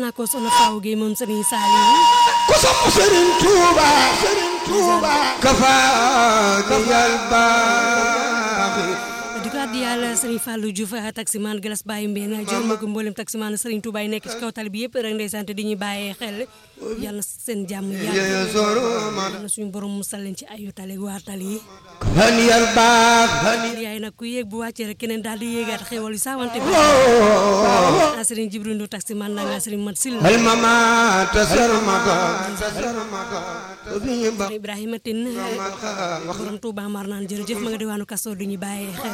naa ko soxna Faaw Gueye moom Serigne Saliou ku sopp Serigne Touba Serigne Touba kafaani yal baaxi di ko addi yàlla Serigne Fallou Diouf taximan Galas Baye Mbène jël ma ko mboolem taximan Serigne Touba yi nekk ci kaw tali bi yëpp rek ndeysaan te di ñuy bàyyee xel yàlla na seen jàmm yàlla yeye soro man na suñu borom musal leen ci ayu tali waa tali yi kafaani yal baaxi yaay nag ku yéeg bu wàccee rek keneen daal di yéegaat xéwal yu saawante bi ah Serigne Jibril Ndour taximan na nga Serigne Mat Sil hal mama tasarmata tasarmata fi ba Ibrahima Tine borom Touba mar naan jërëjëf ma nga diwaanu Kaso du ñu bàyyee xel